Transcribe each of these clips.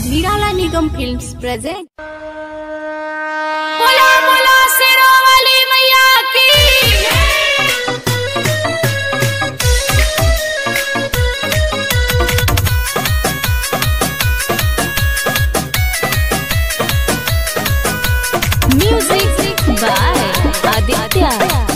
નિરાલા નિગમ films present बोला बोला शेरों वाली मैया की મ્યુઝિક બાય આદિત્ય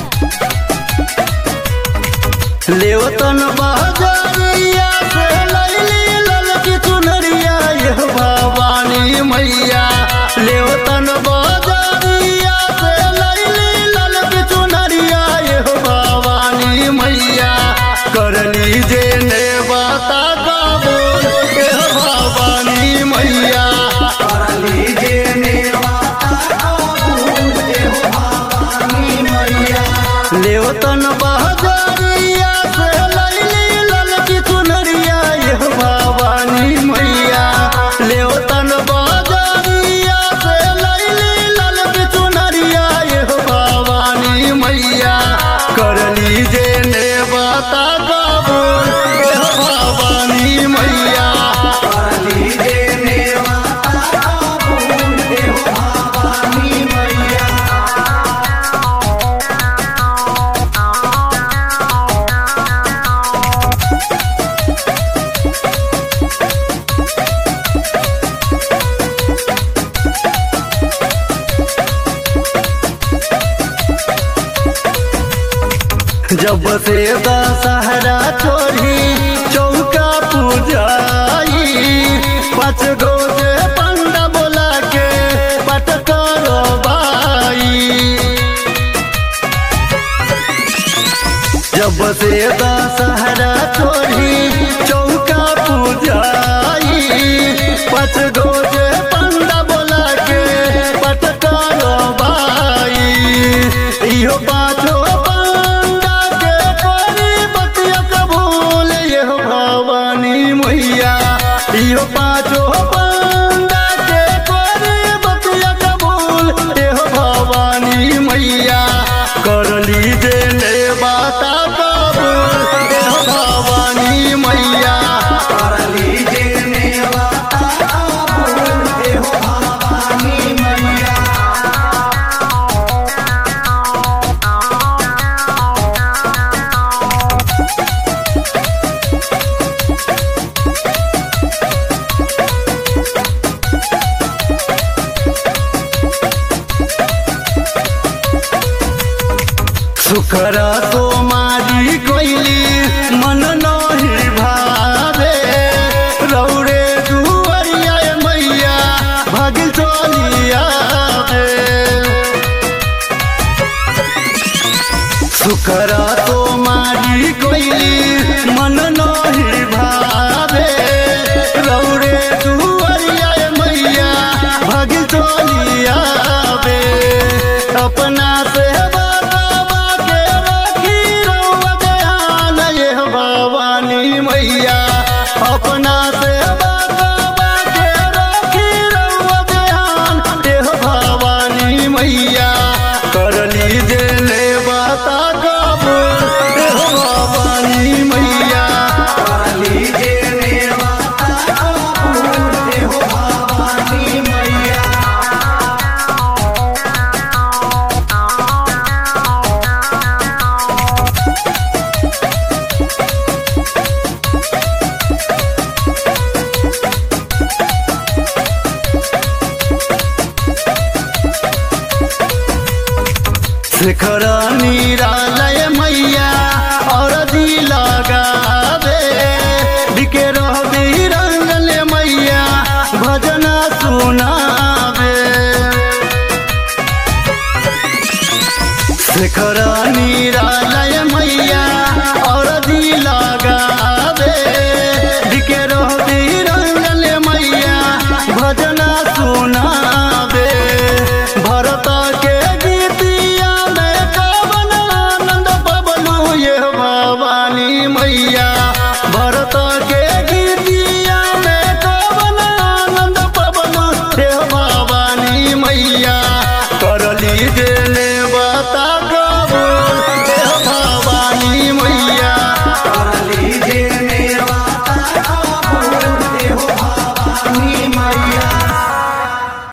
लेवतन बहजरिया से लैली ललकी चुनरिया यह भवानी मैया लेवतन बहजरिया से लैली ललकी चुनरिया यह भवानी मैया कर लीजे ने बता कबूल यह भवानी मैया कर लीजे ने लेवतन बहजरिया से लैली ललकी चुनरिया यह भवानी मैया लेवतन बहजरिया से लैली ललकी चुनरिया यह भवानी मैया कर लीजे ने बता कबूल यह भवानी मैया कर लीजे ने बता कबूल यह भवानी मैया जब से दशहरा छोड़ी चौका पूजाई पाँच गो से पंडा बोला के पट करो बाई जब से दशहरा छोड़ी चौका पूजाई पाँच गो से पंडा बोला के पट करो बाई इहो पाँचो पंडा के करी बतिया कबूल यह भवानी मैया इहो पाँचो पंडा के करी बतिया कबूल यह भवानी मैया कर लीजे ले बाता कबूल यह भवानी मैया कर लीजे ने बाता कबूल यह भवानी मैया सुखरा तो मारी कोइली मन नहीं भावे रौरे दुवरिया मैया भग चलिया सुखरा तो मारी कोइली मन नहीं भावे रौरे दुवरिया मैया भग चलिया अपना से बाबा के रखी रउआ दयाल यह भवानी मैया अपना से बाबा के रखी रउआ दयाल यह भवानी मैया कर लीजे ले बता कबूल यह भवानी मैया कर लीजे ले बता कबूल यह भवानी मैया शिखर निरालय मैया और दी लगावे बिके रही रंगल मैया भजन सुनावे शिखर निरालय मैया और दी लगावे बिके रही रंगल मैया भजन सुनावे भरत के गीतिया में कवन आनंद बबलू ये भवानी मैया भरत के गीतिया में कवन आनंद बबलू ये भवानी मैया कर लीजे